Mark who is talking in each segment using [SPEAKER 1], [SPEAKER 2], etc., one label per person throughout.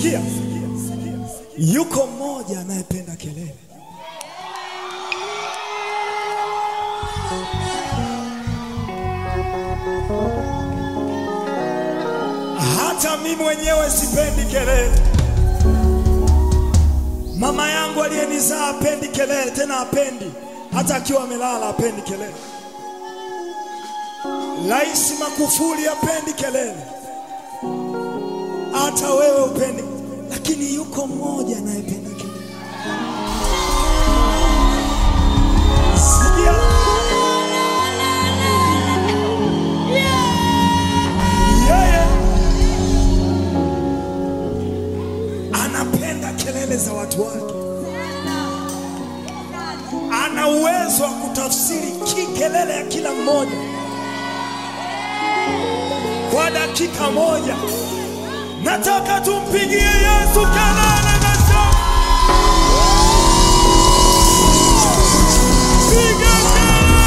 [SPEAKER 1] Sikia, yuko mmoja anayependa kelele. Hata mimi mwenyewe sipendi kelele. Mama yangu aliyenizaa apendi kelele, tena apendi hata akiwa amelala, apendi kelele. Rais Magufuli apendi kelele, hata wewe upendi, lakini yuko mmoja anayependa kelele. Sikia, yeye anapenda kelele za watu wake, ana uwezo wa kutafsiri ki kelele ya kila mmoja kwa dakika moja. Nataka tumpigie Yesu kelele na shangwe. Piga kelele!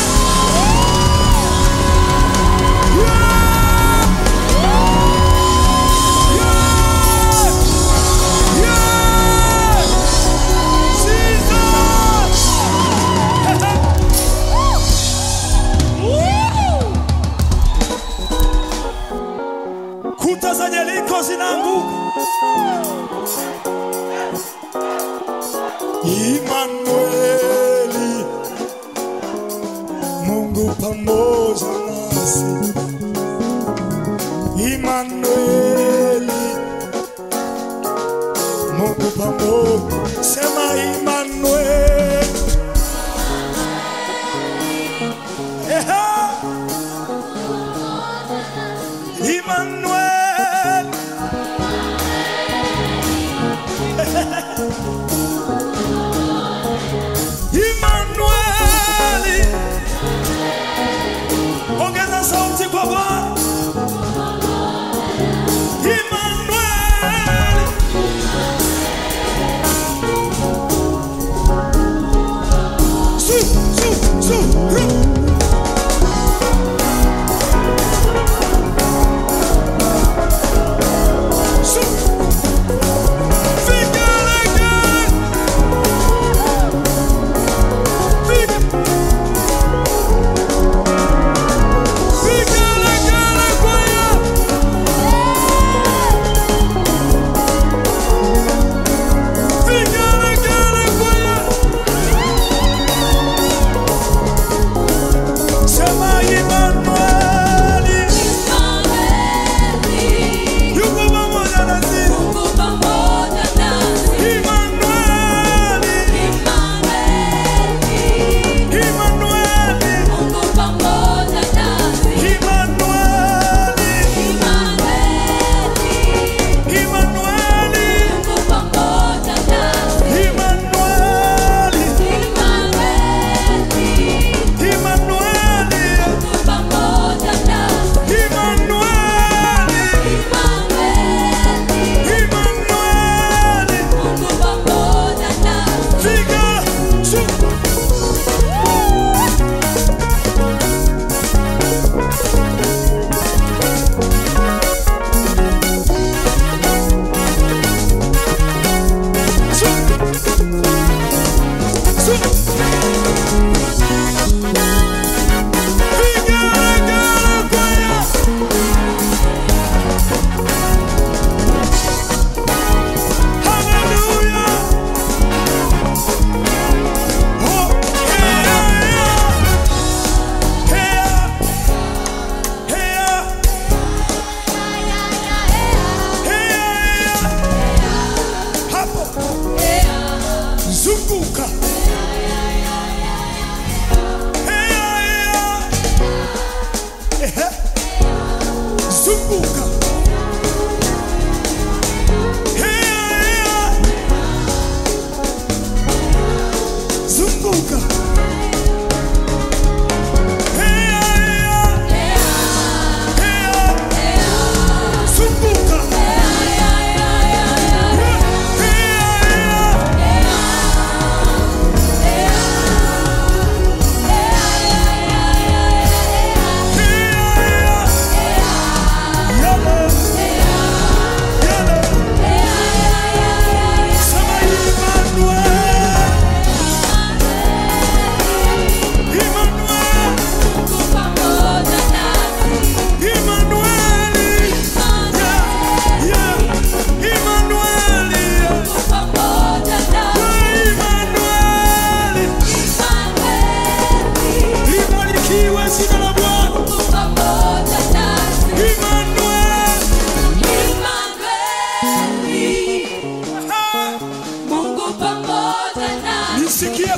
[SPEAKER 1] Yeah! Yeah! Yeah! Jesus! Kuta za Yeriko zinaanguka. Imanueli, Mungu pamoja nasi. Imanueli, Mungu pamoja. Sema Imanueli. Ehe. Emmanuel. Emmanuel. Ongeza sauti kwa Bwana. Emmanuel.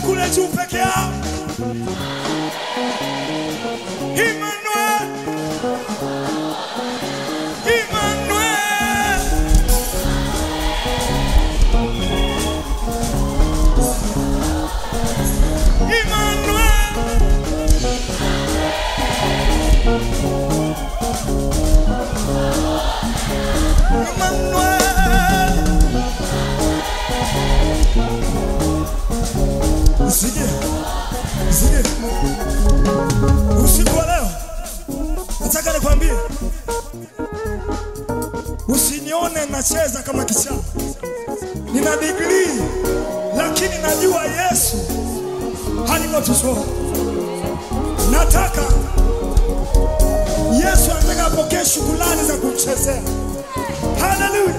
[SPEAKER 1] kule juu peke yao. Emmanuel, Emmanuel, Emmanuel. Emmanuel. Usije, usije. Usiku wa leo nataka nikwambie, usinione nacheza kama kichaa. Nina digrii lakini najua Yesu alivyotuzoa. Nataka Yesu anataka apokee shukrani za kumchezea. Haleluya!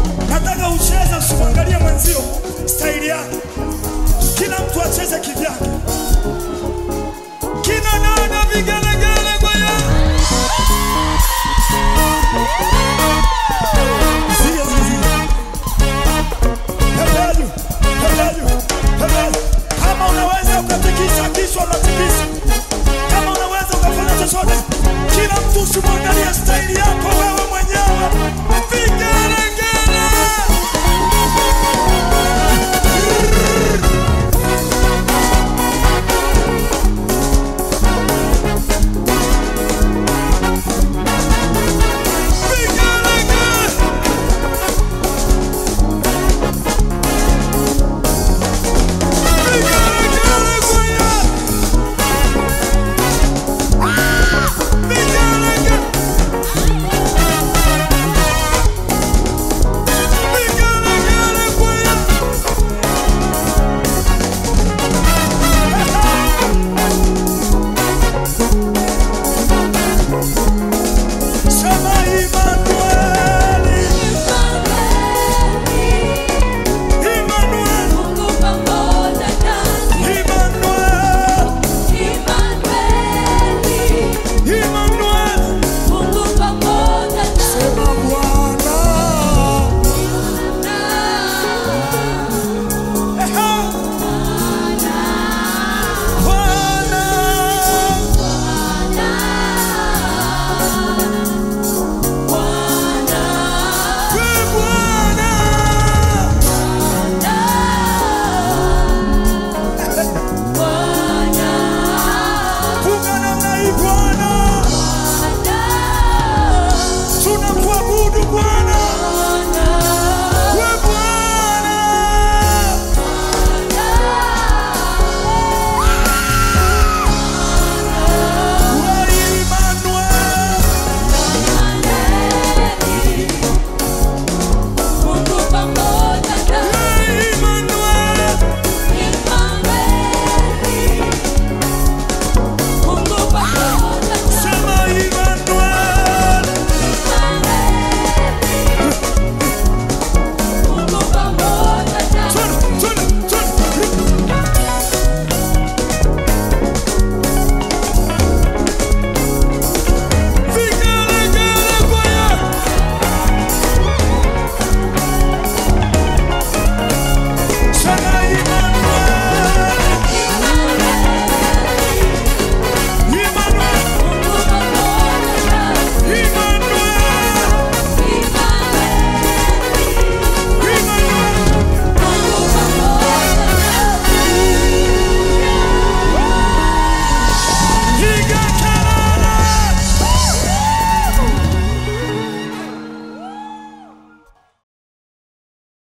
[SPEAKER 1] Nataka ucheze, usimwangalie mwenzio staili yake. Kila mtu acheze kivyake.